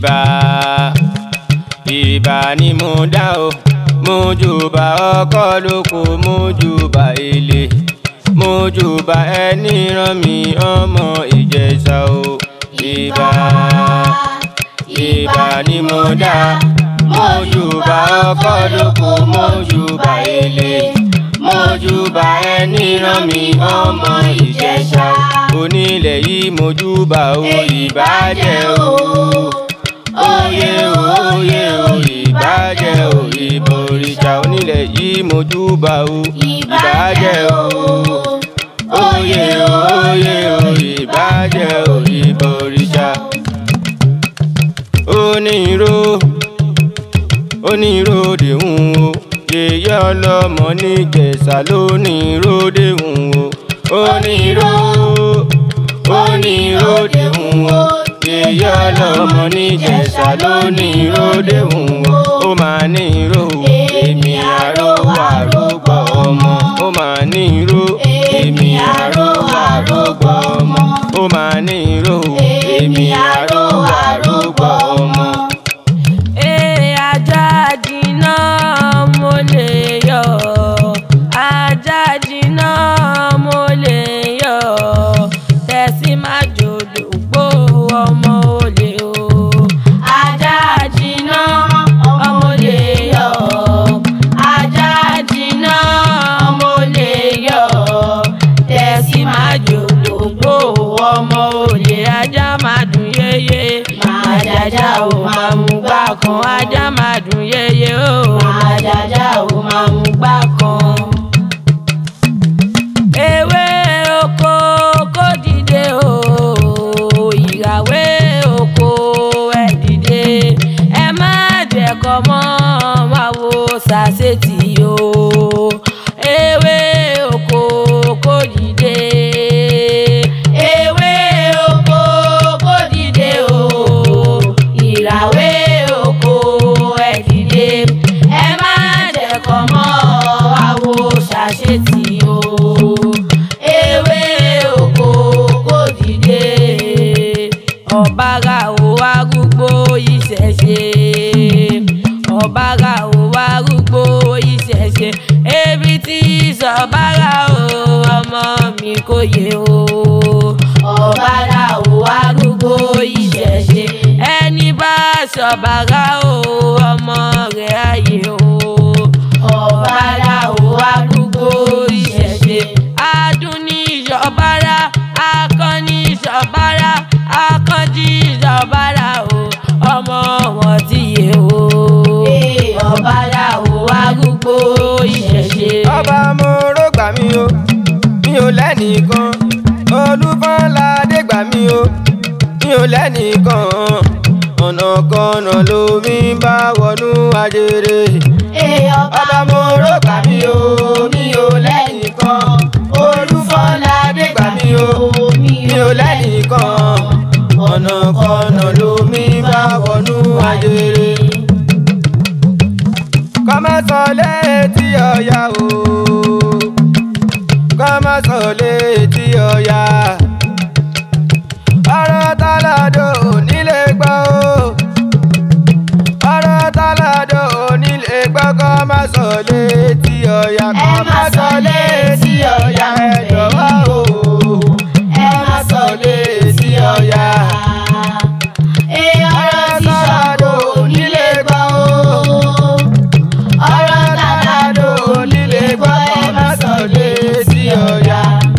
ìbà ìbà ni mo dá o mo júbà ọkọ lóko mo júbà ilé mo júbà ẹni rán mi ọmọ ìjẹ̀ṣà o ìbà ìbà ni mo dá mo júbà ọkọ lóko mo júbà ilé mo júbà ẹni rán mi ọmọ ìjẹ̀ṣà onílẹ̀ yìí mo júbà o ìbàjẹ́ o oyè o oyè o ìbàjẹ́ o ìbòrìṣà onílẹ̀ yìí mo júbà o ìbàjẹ́ o oyè o oyè o ìbàjẹ́ o ìbòrìṣà onírò oníròde ń wo yèyé ọlọ́mọ níjẹ̀ṣà lóníròde ń wo onírò oníròde ń wo yèyé ọlọ́mọ níjẹ̀ṣà lóníròde ń wo ó máa nírò èmi àrò àrògbọ ọmọ ó máa nírò èmi àrò àrògbọ ọmọ ó máa nírò èmi àrò àrògbọ ọmọ. Ee ajá jiná mo lè yọ ajá jiná mo lè yọ tẹ̀sí má jòdò gbó ọmọ olè o. Ajá jiná ọmọ lè yọ ajá jiná mo lè yọ tẹ̀sí má jòdò gbó ọmọ olè ajá má dùn yéyé máa jàjà o máa mú gbà kan ajá máa dùn yéyé o máa jàjà o máa mú gbà kan. ewé oko kó dìde o ìràwé oko ẹ dìde ẹ má jẹ̀kọ́ mọ́ máa wo sàṣetì o ewé oko kó dìde ewé oko kó dìde o ìràwé oko ẹ dìde ẹ má jẹ̀kọ́ mọ́ àwo ṣàṣetì o ewé oko kó dìde ọ̀bára ò arúgbó ìṣẹ̀ṣe ọ̀bára ò arúgbó ìṣẹ̀ṣe ebi tí sọ̀bára o ọmọ mi kò yé o ọ̀bára ò arúgbó ìṣẹ̀ṣe ẹni bá sọ̀bára o ọmọ rẹ̀ ayé o ọ̀bára ò arúgbó ìṣẹ̀ṣe adùn ní ìṣọ̀bára akọni ìṣọ̀bára akọ́jí ìṣọ̀bára o ọmọ wọn ti yé o ọ̀bára ò arúgbó ìṣẹ̀ṣe. ọba mo ró gbà mí o mi ò lẹ́nìkan olúfọ́nládé gbà mí o mi ò lẹ́nìkan ọ̀nà kọ̀ọ̀nà lomi ń bá wọnú ajere ọba mo ró gbà mí o mi ò lẹ́nìkan olúfọ́nládé gbà mí o mi ò lẹ́nìkan ọ̀nà kọ̀ọ̀nà lomi ń bá wọnú ajere kọ́mọ́sán létí ọ̀yà o kọ́mọ́sán létí ọ̀yà ọ̀rọ̀ táládò nílé gbọ́ o ọ̀rọ̀ táládò nílé gbọ́ kọ́mọ́sán létí ọ̀yà kọ́mọ́sán létí ọ̀yà ẹ jọ̀wọ́ o ẹ má sọ létí ọ̀yà ọ̀rọ̀ táládò nílé gbọ́ o ọ̀rọ̀ tàdádò onílé gbọ́ ọmọ sọ̀lẹ̀ sí ọ̀yà.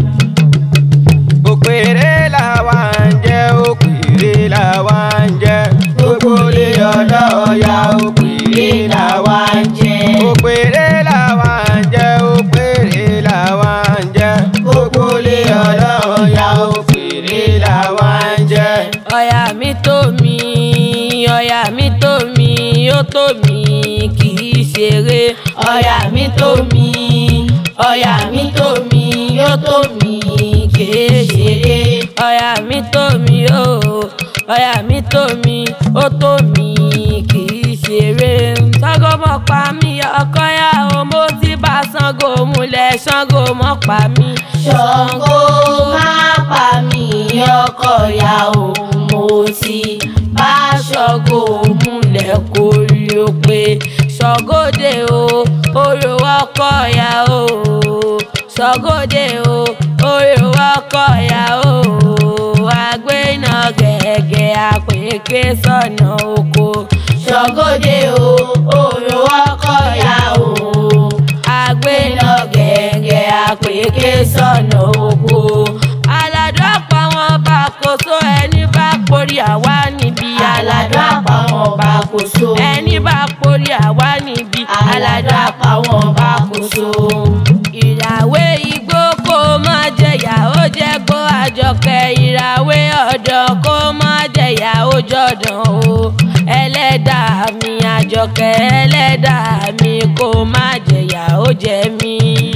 òpèrè làwa ń jẹ́ òpèrè làwa ń jẹ́ gbogbo lè ọlọ́ọ̀yà òpèrè làwa ń jẹ́. òpèrè làwa ń jẹ́ òpèrè làwa ń jẹ́ gbogbo lè ọlọ́ọ̀yà òpèrè làwa ń jẹ́. ọ̀yà mi tó mi ọ̀yà mi tó mi ó tó mi kì í ṣeré ọ̀yà mi tó mi ọ̀yà mi tó mi ó tó mi kì í ṣeré ọ̀yà mi tó mi ó ọ̀yà mi tó mi ó tó mi kì í ṣeré Ṣàngó mọ̀ pa mí ọkọ yá o mo ti bá Ṣàngó múlẹ̀ Ṣàngó mọ̀ pa mí. Ṣàngó má pa mí ọkọ ìyá o mo ti bá Ṣàngó kò múlẹ̀ kó rí o pé ṣọgóde o orò ọkọ ya o ṣọgóde o orò ọkọ ya o àgbéná gẹ̀gẹ̀ àpèké sọ̀nà oko ṣọgóde o òrò ọkọ ya o àgbéná gẹ̀gẹ̀ àpèké sọ̀nà oko aládùn àpamọ́ bá kò so ẹni bá porí àwa níbi aládùn àpamọ́ bá kò so ẹni bá porí àwa níbi aládùn àpamọ́ bá kò so. ìràwé igbó kó má jẹyà ó jẹ kó àjọkẹ́ ìràwé ọ̀dọ́ kó má jẹyà ó jọ̀dàn o ẹlẹ́dàá mi àjọkẹ́ ẹlẹ́dàá mi kó má jẹyà ó jẹ mí.